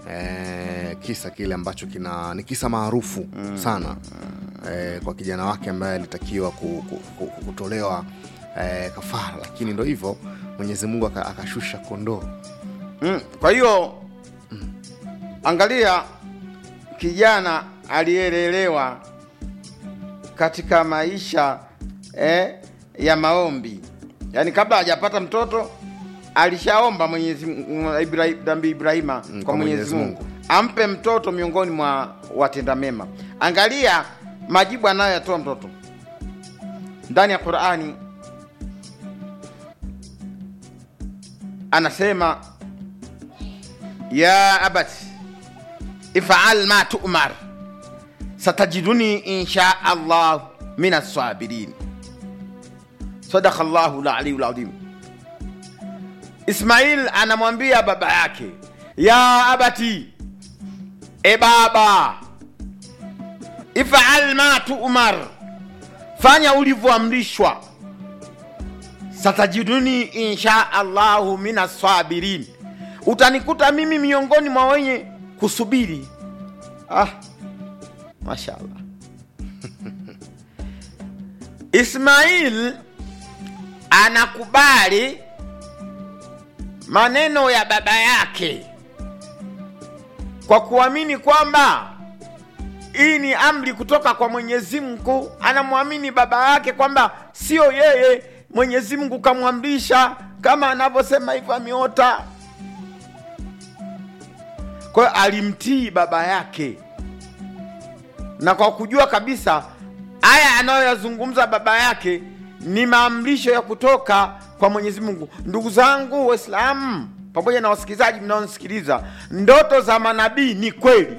eh, kisa kile ambacho kina ni kisa maarufu sana eh, kwa kijana wake ambaye alitakiwa ku, ku, ku, ku, kutolewa eh, kafara, lakini ndo hivyo Mwenyezi Mungu aka- akashusha kondoo Mm, kwa hiyo angalia kijana aliyelelewa katika maisha eh, ya maombi, yaani kabla hajapata mtoto alishaomba Mwenyezi Mungu- Ibrahi- Nabii Ibrahima Mm, kwa Mwenyezi Mwenyezi Mungu Mungu. ampe mtoto miongoni mwa watenda mema. Angalia majibu anayoyatoa mtoto ndani ya Qurani, anasema ya abati ifal ma tu'mar satajiduni insha Allah min assabirin. Sadaka Allahu al-aliyyul azim. Ismail anamwambia baba yake, ya abati, e baba, ifal ma tu'mar, fanya ulivyoamrishwa. Satajiduni insha Allahu min assabirin, utanikuta mimi miongoni mwa wenye kusubiri. Ah, mashallah. Ismail anakubali maneno ya baba yake kwa kuamini kwamba hii ni amri kutoka kwa Mwenyezi Mungu. Anamwamini baba yake kwamba sio yeye, Mwenyezi Mungu kamwamrisha, kama anavyosema hivyo ameota. Kwa hiyo alimtii baba yake, na kwa kujua kabisa haya anayoyazungumza baba yake ni maamrisho ya kutoka kwa Mwenyezi Mungu. Ndugu zangu Waislamu pamoja na wasikilizaji mnaonisikiliza, ndoto za manabii ni kweli.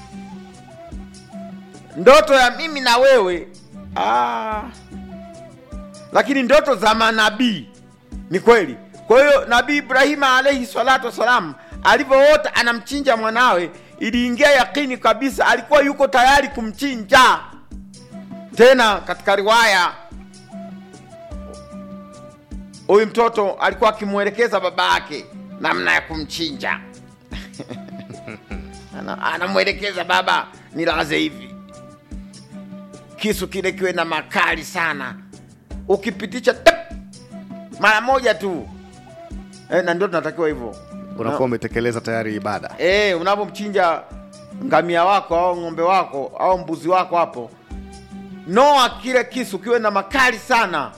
Ndoto ya mimi na wewe ah, lakini ndoto za manabii ni kweli. Kwa hiyo Nabii Ibrahima alaihi salatu wassalam alivyoota anamchinja mwanawe, iliingia yakini kabisa, alikuwa yuko tayari kumchinja. Tena katika riwaya huyu mtoto alikuwa akimwelekeza baba yake namna ya kumchinja Ana- anamwelekeza baba, nilaze hivi, kisu kile kiwe na makali sana, ukipitisha tap, mara moja tu e, na ndio tunatakiwa hivyo unakuwa umetekeleza tayari ibada e, unapomchinja ngamia wako au ng'ombe wako au mbuzi wako hapo, noa kile kisu kiwe na makali sana,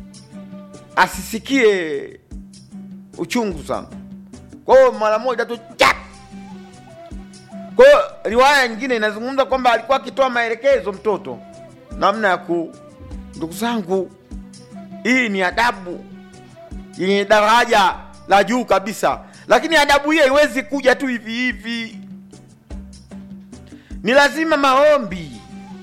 asisikie uchungu sana. Kwa hiyo mara moja tu chap. Kwa hiyo riwaya nyingine inazungumza kwamba alikuwa akitoa maelekezo mtoto namna ya ku. Ndugu zangu, hii ni adabu yenye daraja la juu kabisa, lakini adabu hii haiwezi kuja tu hivi hivi, ni lazima maombi.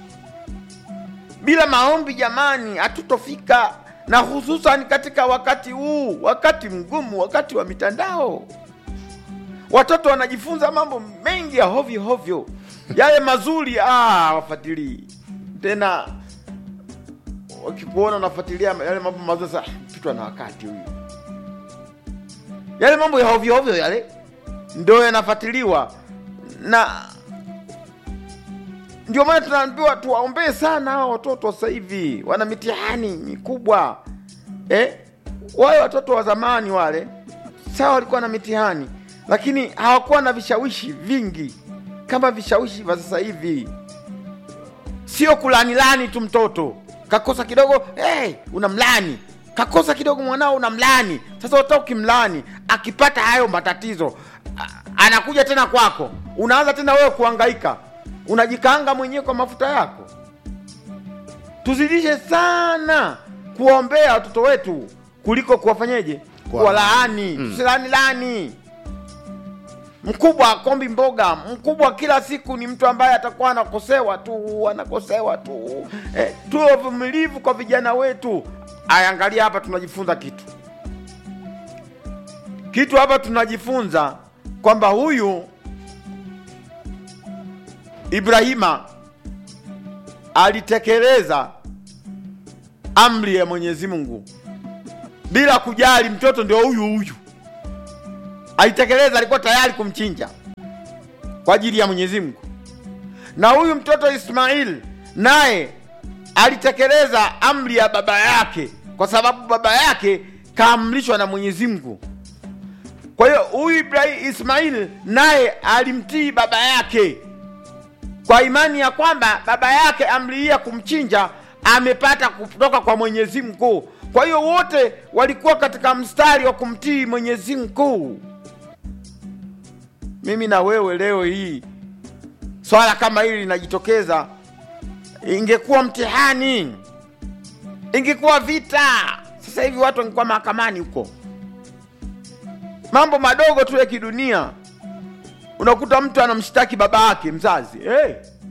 Bila maombi, jamani, hatutofika, na hususan katika wakati huu, wakati mgumu, wakati wa mitandao. Watoto wanajifunza mambo mengi ya hovyo hovyo, yale mazuri ah, wafuatilii tena. Wakikuona unafuatilia yale mambo mazuri, sasa pitwa na wakati huyu yale mambo ya hovyo hovyo yale ndio yanafuatiliwa, na ndio maana tunaambiwa tuwaombee sana hao watoto. Sasa hivi wana mitihani mikubwa eh? Wale watoto wa zamani wale, sawa, walikuwa na mitihani, lakini hawakuwa na vishawishi vingi kama vishawishi vya sasa hivi. Sio kulanilani tu mtoto kakosa kidogo, hey, unamlani kakosa kidogo mwanao unamlani. Sasa uta ukimlani, akipata hayo matatizo a- anakuja tena kwako, unaanza tena wewe kuhangaika, unajikaanga mwenyewe kwa mafuta yako. Tuzidishe sana kuwaombea watoto wetu kuliko kuwafanyeje, Kwa- kuwalaani. Tusilani lani mkubwa kombi mboga mkubwa kila siku ni mtu ambaye atakuwa anakosewa tu anakosewa tu eh, tuwe wavumilivu kwa vijana wetu aya angalia hapa tunajifunza kitu kitu hapa tunajifunza kwamba huyu ibrahima alitekeleza amri ya mwenyezi mungu bila kujali mtoto ndio huyu huyu alitekeleza, alikuwa tayari kumchinja. kwa ajili ya Mwenyezi Mungu, na huyu mtoto Ismail naye alitekeleza amri ya baba yake, kwa sababu baba yake kaamrishwa na Mwenyezi Mungu. Kwa hiyo huyu Ibrahim Ismail naye alimtii baba yake kwa imani ya kwamba baba yake amri hii ya kumchinja amepata kutoka kwa Mwenyezi Mungu. Kwa hiyo wote walikuwa katika mstari wa kumtii Mwenyezi Mungu. Mimi na wewe leo hii swala kama hili linajitokeza, ingekuwa mtihani, ingekuwa vita, sasa hivi watu wangekuwa mahakamani huko. Mambo madogo tu ya kidunia, unakuta mtu anamshtaki baba yake mzazi. Hey,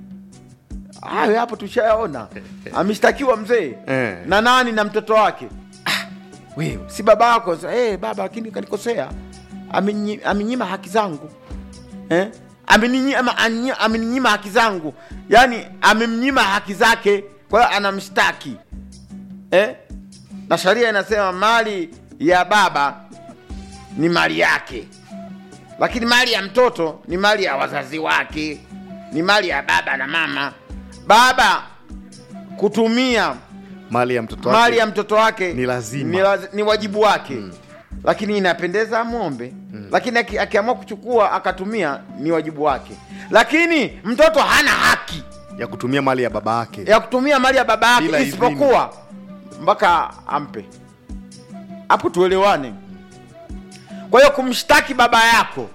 hayo hapo tushayaona, ameshtakiwa mzee Eh. na nani na mtoto wake. Ah, wewe si baba yako? Hey, baba lakini kanikosea, amenyi- amenyima haki zangu eh? ameninyima anyi- ameninyima haki zangu, yaani amemnyima haki zake, kwa hiyo anamshtaki eh? na sheria inasema mali ya baba ni mali yake, lakini mali ya mtoto ni mali ya wazazi wake, ni mali ya baba na mama. Baba kutumia mali ya mtoto wake mali ya mtoto wake Ni lazima. ni, laz, ni wajibu wake lakini inapendeza amwombe lakini aki- akiamua kuchukua akatumia ni wajibu wake lakini mtoto hana haki ya kutumia mali ya baba yake ya kutumia mali ya baba Bila yake idhini. isipokuwa mpaka ampe hapo tuelewane kwa hiyo kumshtaki baba yako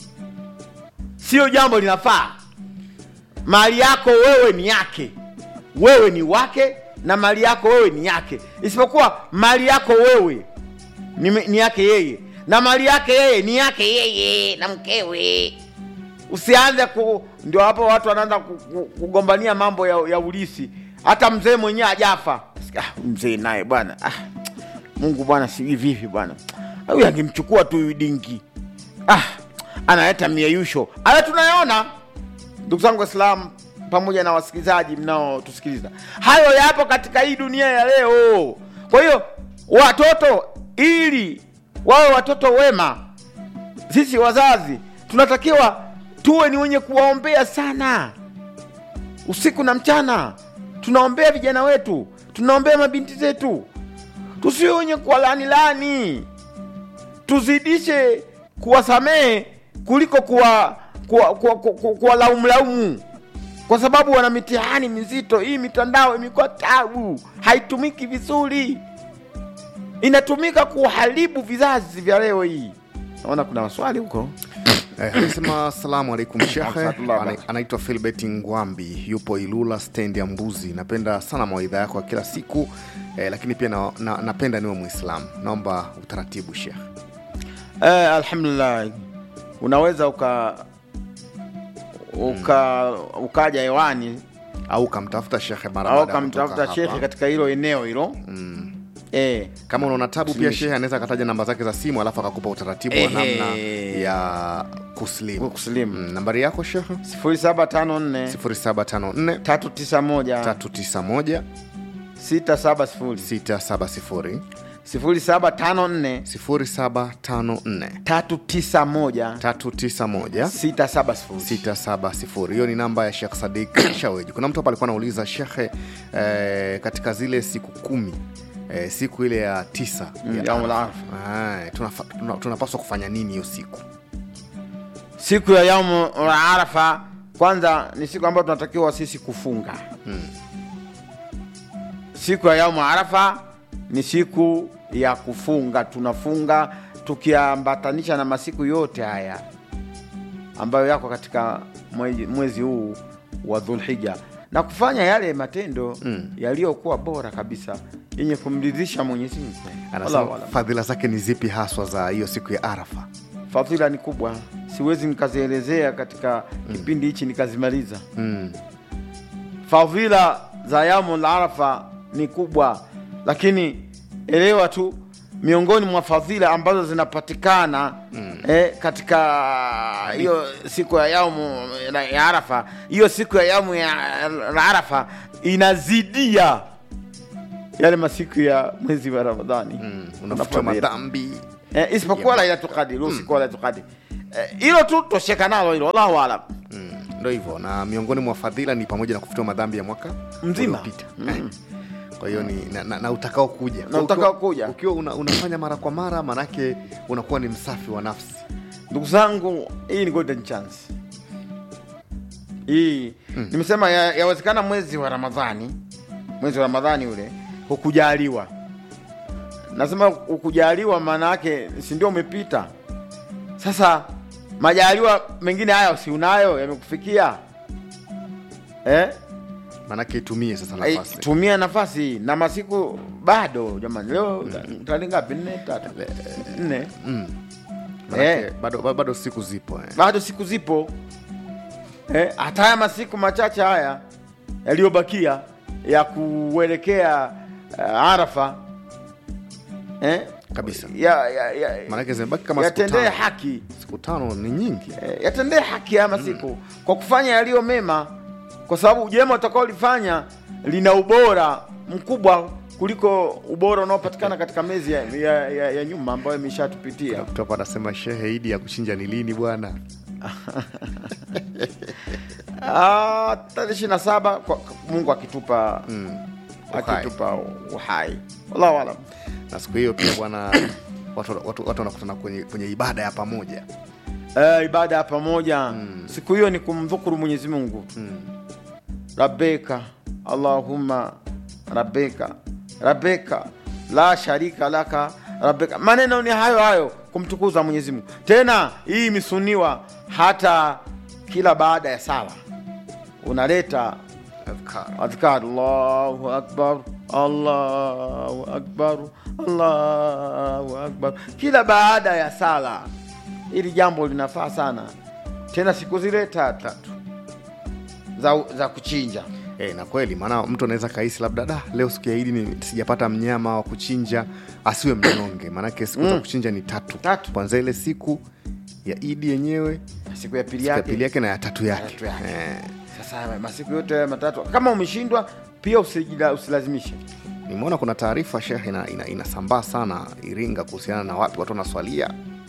sio jambo linafaa mali yako wewe ni yake wewe ni wake na mali yako wewe ni yake isipokuwa mali yako wewe ni, ni yake yeye na mali yake yeye ni yake yeye na mkewe usianze ku ndio hapo watu wanaanza ku- ku- kugombania mambo ya, ya ulisi hata mzee mwenyewe ajafa ah, mzee naye bwana ah, mungu bwana sijui vipi bwana huyu angemchukua tu huyu dingi ah, analeta mieyusho haya tunayoona ndugu zangu waislamu pamoja na wasikilizaji mnaotusikiliza hayo yapo katika hii dunia ya leo kwa hiyo watoto ili wawe watoto wema sisi wazazi tunatakiwa tuwe ni wenye kuwaombea sana usiku na mchana tunaombea vijana wetu tunaombea mabinti zetu tusiwe wenye kuwalaanilani tuzidishe kuwasamehe kuliko kuwa kuwa, kuwa, kuwa, kuwa, kuwalaumlaumu kwa sababu wana mitihani mizito hii mitandao imekuwa tabu haitumiki vizuri inatumika kuharibu vizazi vya leo hii naona kuna maswali huko Eh, anasema asalamu alaikum shekhe Asalamu Ana- anaitwa filbert ngwambi yupo ilula stendi ya mbuzi napenda sana mawaidha yako ya kila siku eh, lakini pia na, na, napenda niwe mwislamu naomba utaratibu shekhe eh, alhamdulillah unaweza uka uka ukaja hewani au kamtafuta shekhe mara au baada ya kamtafuta kutoka shekhe hapa. katika hilo eneo hilo Mm. eh, kama unaona tabu pia shehe anaweza akataja namba zake za simu alafu akakupa utaratibu wa Ehe. namna ya kuslimu kuslimu mm, nambari yako shehe 0754 0754 391 391 670 670 0754 0754 391 391 670 670 hiyo ni namba ya Sheikh Sadik Shaweji. Kuna mtu hapa alikuwa anauliza shekhe, eh, katika zile siku kumi eh, siku ile ya tisa Mm, ya yaumul Arafa, eh, tunafa- tuna- tunapaswa kufanya nini hiyo siku? siku ya yaumu arafa kwanza ni siku ambayo tunatakiwa sisi kufunga siku ya yaumu arafa ni siku ya kufunga tunafunga tukiambatanisha na masiku yote haya ambayo yako katika mwezi, mwezi huu wa dhulhija na kufanya yale matendo Mm. yaliyokuwa bora kabisa yenye kumridhisha mwenyezi mungu Anasema Wallahu alam. fadhila zake ni zipi haswa za hiyo siku ya Arafa? fadhila ni kubwa siwezi nikazielezea katika kipindi hichi nikazimaliza Mm. fadhila za yaumul arafa ni kubwa lakini elewa tu miongoni mwa fadhila ambazo zinapatikana mm. eh, katika hiyo siku ya yaumu ya- ya arafa hiyo siku ya yaumu ya ya arafa inazidia yale masiku ya mwezi wa ramadhani Mm. Kuna Unafutwa fadhila. madhambi eh, isipokuwa Ya- lailatul qadri usiku wa lailatul qadri Eh, hilo tu tosheka nalo hilo wallahu alam ndo hivyo na miongoni mwa fadhila ni pamoja na kufutiwa madhambi ya mwaka Mzima. uliopita Eh. kwa hiyo ni na, na, na utakao kuja Na utakao kuja. ukiwa una, unafanya mara kwa mara manake unakuwa ni msafi wa nafsi ndugu zangu hii ni golden chance hii nimesema ya- yawezekana mwezi wa ramadhani mwezi wa ramadhani ule hukujaliwa nasema hukujaliwa maana yake si ndio umepita sasa majaliwa mengine haya si unayo yamekufikia eh? manake itumie sasa Ai, nafasi tumia nafasi hii na masiku bado jamani leo tarehe ngapi nne tatu nne manake eh. bado, bado, bado siku zipo eh. bado siku zipo eh, hata haya masiku machache haya yaliyobakia ya kuelekea uh, Arafa eh, kabisa ya, ya, ya, manake zimebaki kama siku yatendee tano. haki siku tano ni nyingi eh, yatendee haki haya masiku kwa kufanya yaliyo mema, kwa sababu jema utakaolifanya lina ubora mkubwa kuliko ubora unaopatikana katika miezi ya, ya, ya, ya nyuma ambayo imeshatupitia. mtu hapa anasema shehe idi ya kuchinja ni lini bwana Ah, tarehe ishirini na saba kwa- Mungu akitupa uhai. akitupa uhai, wallahu alam. na siku hiyo pia bwana watu watu- watu wanakutana kwenye, kwenye ibada ya pamoja Eh, ibada ya pamoja siku hiyo ni kumdhukuru Mwenyezi Mungu rabbeka allahumma rabbeka rabbeka la sharika laka rabbeka, maneno ni hayo hayo kumtukuza Mwenyezi Mungu. Tena hii imesuniwa hata kila baada ya sala unaleta Adhkar. adhkar allahu akbar allahu akbar allahu akbar kila baada ya sala hili jambo linafaa sana tena siku zile tatu za, za kuchinja E, na kweli maana mtu anaweza kahisi labda da leo siku ya idi ni sijapata mnyama wa kuchinja asiwe mnyonge maanake siku za kuchinja ni tatu Tatu. kwanza ile siku ya idi yenyewe siku ya pili siku ya yake pili yake na ya tatu yake, tatu yake. Eh, sasa masiku yote haya matatu kama umeshindwa pia usijila- usilazimishe nimeona kuna taarifa shekhe ina, ina, inasambaa sana iringa kuhusiana na wapi watu wanaswalia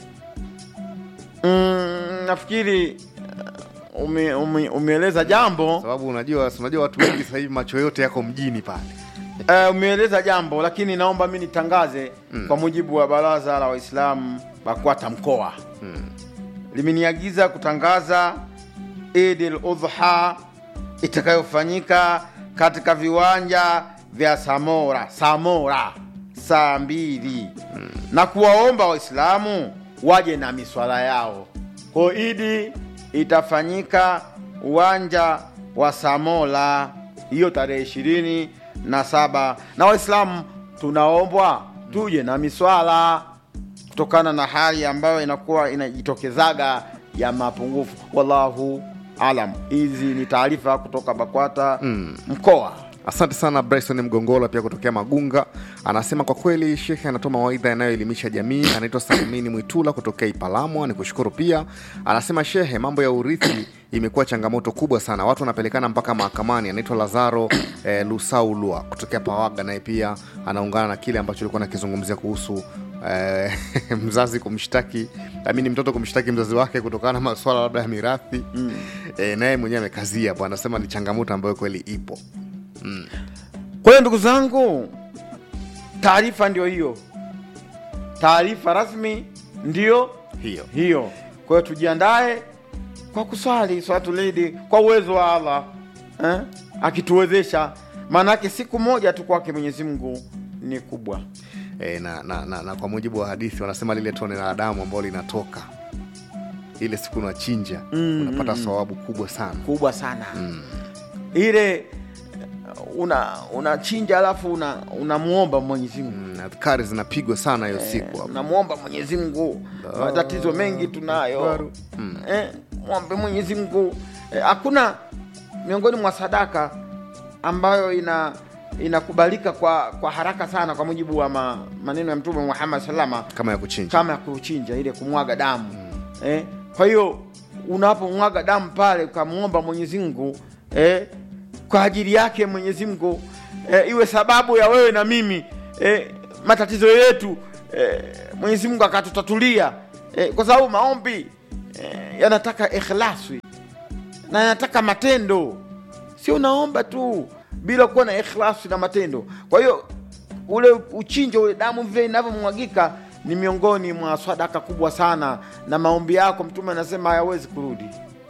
mm, nafikiri uh, ume, ume, umeeleza jambo sababu unajua si unajua watu wengi sasa hivi macho yote yako mjini pale Uh, umeeleza jambo lakini naomba mi nitangaze kwa mujibu wa baraza la Waislamu BAKWATA mkoa limeniagiza kutangaza Eid al-Adha itakayofanyika katika viwanja vya Samora Samora saa mbili na kuwaomba Waislamu waje na miswala yao. Kwa hiyo Idi itafanyika uwanja wa Samora hiyo tarehe ishirini na saba na Waislamu tunaombwa tuje na miswala kutokana na hali ambayo inakuwa inajitokezaga ya mapungufu. Wallahu alam. Hizi ni taarifa kutoka BAKWATA mkoa. Asante sana Bryson Mgongola pia kutokea Magunga, anasema kwa kweli shekhe anatoa mawaidha yanayoelimisha jamii. Anaitwa Salmini Mwitula kutokea Ipalamwa, ni kushukuru pia. Anasema shehe, mambo ya urithi imekuwa changamoto kubwa sana, watu wanapelekana mpaka mahakamani. Anaitwa Lazaro eh, Lusaulwa kutokea Pawaga, naye pia anaungana na kile ambacho ulikuwa nakizungumzia kuhusu eh, mzazi kumshtaki amini mtoto kumshtaki mzazi wake kutokana na maswala labda ya mirathi eh, naye mwenyewe amekazia hapo, anasema ni changamoto ambayo kweli ipo. Kwa hiyo ndugu zangu, taarifa ndio hiyo, taarifa rasmi ndio hiyo hiyo. Kwa hiyo tujiandae kwa kuswali swalatul Idi kwa uwezo wa Allah eh? akituwezesha, maanake siku moja tu kwake Mwenyezi Mungu ni kubwa. e, na, na, na, na kwa mujibu wa hadithi wanasema lile tone la damu ambalo linatoka ile siku unachinja Mm, unapata thawabu kubwa sana kubwa sana ile una unachinja alafu una unamwomba Mwenyezi Mungu Mm, adhkari zinapigwa sana hiyo siku hapo. unamwomba Mwenyezi Mungu. Matatizo mengi tunayo Akbar. Mm. eh, mwombe Mwenyezi Mungu. Eh, Hakuna miongoni mwa sadaka ambayo ina inakubalika kwa kwa haraka sana kwa mujibu wa ma, maneno ya Mtume Muhammad salama kama ya kuchinja kama ya kuchinja ile kumwaga damu eh, kwa hiyo unapomwaga damu pale ukamwomba Mwenyezi Mungu eh, kwa ajili yake Mwenyezi Mungu eh, iwe sababu ya wewe na mimi eh, matatizo yetu eh, Mwenyezi Mungu akatutatulia eh, kwa sababu maombi eh, yanataka ikhlasi na nataka matendo, sio unaomba tu bila kuwa na ikhlasi na matendo. Kwa hiyo ule uchinjo, ule damu vile inavyomwagika ni miongoni mwa sadaka kubwa sana, na maombi yako Mtume anasema hayawezi kurudi.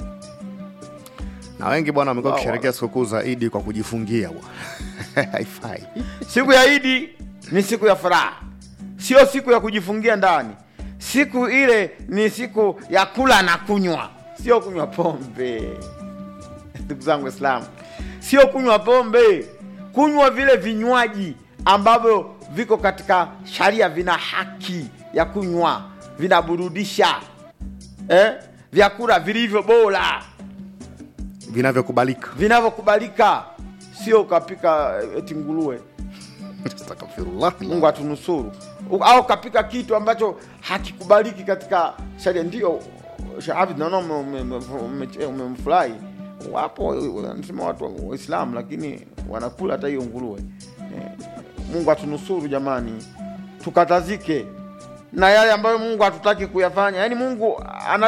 na wengi bwana wamekuwa Wow. wakisherekea sikukuu za Idi kwa kujifungia bwana. haifai Siku ya Idi ni siku ya furaha, sio siku ya kujifungia ndani. Siku ile ni siku ya kula na kunywa, sio kunywa pombe. Ndugu zangu Waislamu, sio kunywa pombe, kunywa vile vinywaji ambavyo viko katika sharia, vina haki ya kunywa, vinaburudisha eh? vyakula vilivyo bora vinavyokubalika vinavyokubalika, sio ukapika eh, eti nguruwe Astaghfirullah. Mungu atunusuru, U- au kapika kitu ambacho hakikubaliki katika sharia. Ndio Shahabid, naona ume- ume- ume- ume- umemfurahi. Wapo wanasema watu wa- Waislamu lakini wanakula hata hiyo nguruwe. Eh, Mungu atunusuru jamani, tukatazike na yale ambayo Mungu hatutaki kuyafanya. Yaani Mungu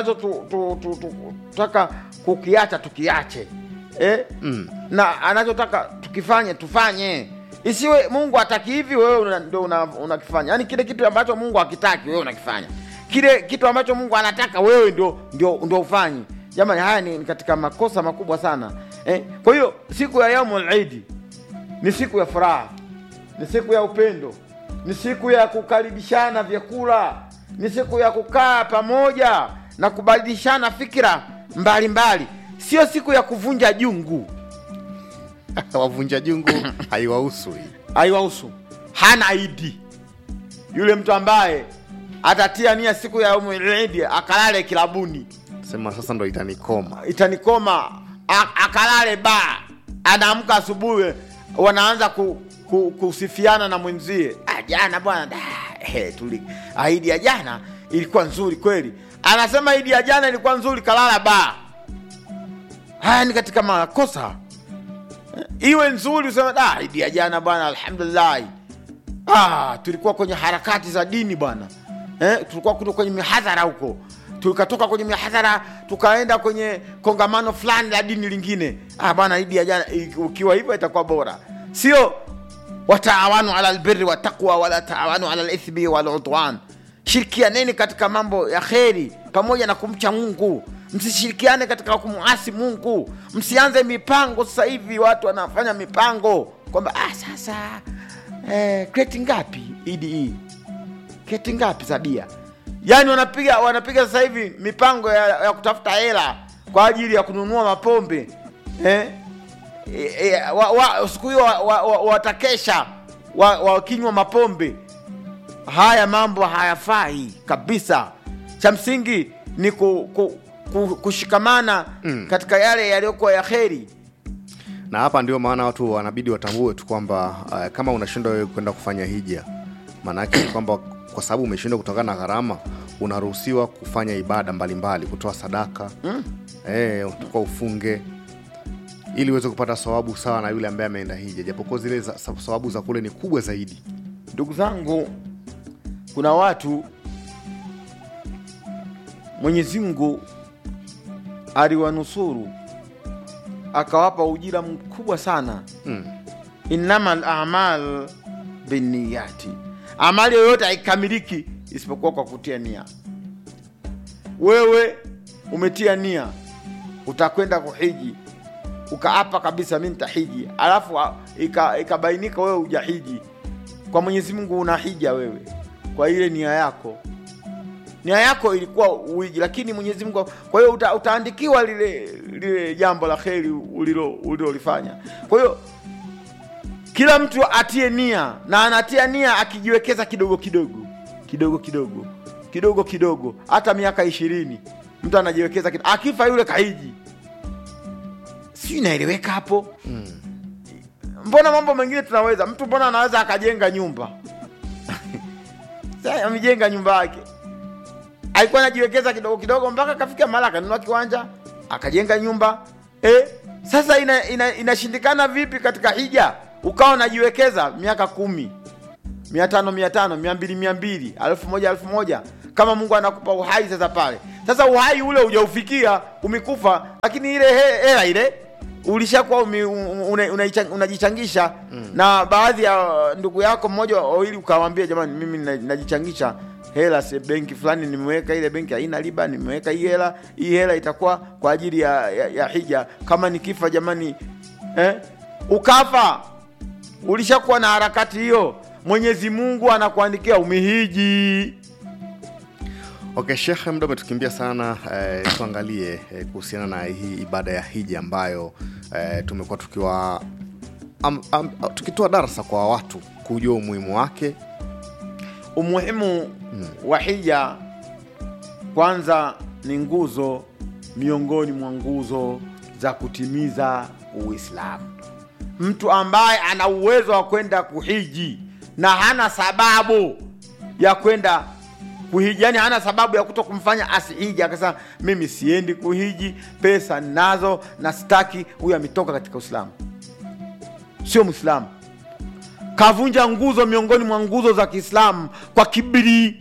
anachotutaka kukiacha tukiache, eh? Mm. na anachotaka tukifanye tufanye, isiwe Mungu hataki hivi, wewe una- ndio una- unakifanya. Yaani kile kitu ambacho Mungu hakitaki wewe unakifanya, kile kitu ambacho Mungu anataka wewe ndio ndio ndio ufanyi. Jamani, haya ni ni katika makosa makubwa sana eh? Kwa hiyo siku ya yaumul idi ni siku ya furaha, ni siku ya upendo, ni siku ya kukaribishana vyakula, ni siku ya kukaa pamoja na kubadilishana fikira mbalimbali, sio siku ya kuvunja jungu. wavunja jungu haiwahusu hii Haiwahusu, hana idi yule mtu ambaye atatia nia siku ya yaumul idi akalale kilabuni sema sasa ndo itanikoma itanikoma a- akalale ba anaamka asubuhi wanaanza ku, ku, kusifiana na mwenzie "Ah, jana bwana da, eh, tuli ah, idi ya jana ilikuwa nzuri kweli anasema idi ya jana ilikuwa nzuri kalala ba haya ni katika makosa Eh, iwe nzuri useme da idi ya jana bwana alhamdulillah ah, tulikuwa kwenye harakati za dini bwana eh, tulikuwa kuto kwenye mihadhara huko tukatoka kwenye mihadhara tukaenda kwenye kongamano fulani la dini lingine ah, bwana idi ya jana i- ukiwa hivyo itakuwa bora sio wataawanu ala albirri wataqwa wala taawanu ala lithmi waludwan shirikianeni katika mambo ya kheri pamoja na kumcha mungu msishirikiane katika kumuasi mungu msianze mipango sasa hivi watu wanafanya mipango kwamba ah, sasa eh, kreti ngapi idi hii kreti ngapi za bia yaani wanapiga wanapiga sasa hivi mipango ya, ya kutafuta hela kwa ajili ya kununua mapombe eh? E, e, wa, wa, siku hiyo watakesha wa, wa, watakesha wa- wakinywa mapombe haya mambo hayafai kabisa cha msingi ni ku, ku, ku, kushikamana Mm. katika yale yaliyokuwa ya kheri na hapa ndio maana watu wanabidi watambue tu kwamba uh, kama unashindwa wewe kwenda kufanya hija maanaake ni kwamba kwa sababu umeshindwa kutokana na gharama unaruhusiwa kufanya ibada mbalimbali kutoa sadaka mm. eh, utakuwa ufunge ili uweze kupata sawabu sawa na yule ambaye ameenda hija japokuwa zile za, sa- sawabu za kule ni kubwa zaidi ndugu zangu kuna watu mwenyezi mungu aliwanusuru akawapa ujira mkubwa sana mm. innama lamal binniyati amali yoyote haikamiliki isipokuwa kwa kutia nia wewe umetia nia utakwenda kuhiji ukaapa kabisa mi nitahiji alafu a- ika- ikabainika wewe hujahiji kwa mwenyezi mungu una hija wewe kwa ile nia yako nia yako ilikuwa uiji lakini mwenyezi mungu kwa hiyo uta, utaandikiwa lile lile jambo la kheri ulilo ulilolifanya kwa hiyo kila mtu atie nia na anatia nia akijiwekeza kidogo kidogo kidogo kidogo kidogo kidogo hata miaka ishirini mtu anajiwekeza kidogo. akifa yule kahiji si inaeleweka hapo mbona mambo mengine tunaweza mtu mbona anaweza akajenga nyumba Sasa amejenga nyumba yake alikuwa anajiwekeza kidogo kidogo mpaka akafika mahali akanunua kiwanja akajenga nyumba eh, sasa inashindikana ina, inashindikana vipi katika hija ukawa unajiwekeza miaka kumi mia tano mia tano mia mbili mia mbili elfu moja elfu moja kama mungu anakupa uhai sasa pale sasa uhai ule hujaufikia umekufa lakini ile he- hela ile ulishakuwa umi- una- unaicha- unajichangisha na baadhi ya ndugu yako mmoja wawili ukawambia jamani mimi na- najichangisha hela se benki fulani nimeweka ile benki haina riba nimeweka hii hela hii hela itakuwa kwa ajili ya, ya, ya hija kama nikifa jamani eh? ukafa ulishakuwa na harakati hiyo mwenyezi mungu anakuandikia umehiji Okay, Shekhe, muda umetukimbia sana eh, tuangalie eh, kuhusiana na hii ibada ya hija ambayo eh, tumekuwa tukiwa am, am, tukitoa darasa kwa watu kujua umuhimu wake. umuhimu wa hija kwanza ni nguzo miongoni mwa nguzo za kutimiza uislamu mtu ambaye ana uwezo wa kwenda kuhiji na hana sababu ya kwenda kuhiji yani hana sababu ya kuto kumfanya asihiji akasema mimi siendi kuhiji pesa nazo na staki huyu ametoka katika uislamu sio mwislamu kavunja nguzo miongoni mwa nguzo za kiislamu kwa kibiri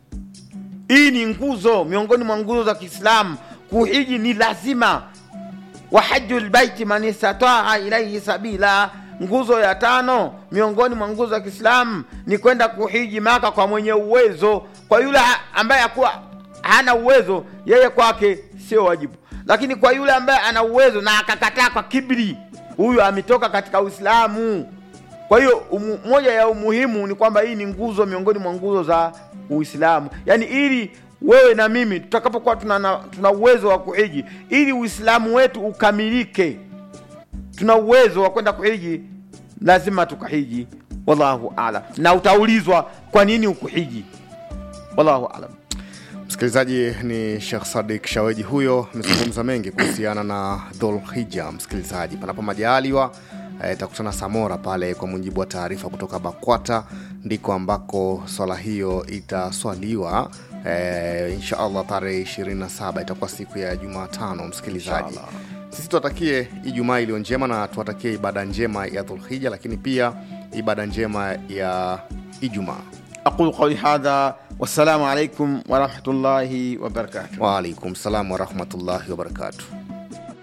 hii ni nguzo miongoni mwa nguzo za kiislamu kuhiji ni lazima wa haju lbaiti man istataa ilaihi sabila nguzo ya tano miongoni mwa nguzo za kiislamu ni kwenda kuhiji maka kwa mwenye uwezo kwa yule ha- ambaye akuwa hana uwezo yeye kwake sio wajibu lakini kwa yule ambaye ana uwezo na akakataa kwa kibri huyu ametoka katika uislamu kwa hiyo umu, moja ya umuhimu ni kwamba hii ni nguzo miongoni mwa nguzo za uislamu yaani ili wewe na mimi tutakapokuwa tuna, na- tuna uwezo wa kuhiji ili uislamu wetu ukamilike tuna uwezo wa kwenda kuhiji lazima tukahiji wallahu alam na utaulizwa kwa nini ukuhiji wallahu alam Msikilizaji, ni Shekh Sadik Shaweji huyo amezungumza mengi kuhusiana na Dhulhija. Msikilizaji, panapo majaliwa eh, takutana Samora pale, kwa mujibu wa taarifa kutoka BAKWATA ndiko ambako swala hiyo itaswaliwa eh, insha allah tarehe 27 itakuwa siku ya Jumatano. Msikilizaji, Inshallah. sisi tuwatakie Ijumaa iliyo njema na tuwatakie ibada njema ya Dhulhija, lakini pia ibada njema ya Ijumaa. aqulu qauli hadha wassalamu alaikum warahmatullahi wabarakatuh Waalaikum salam warahmatullahi wabarakatuh.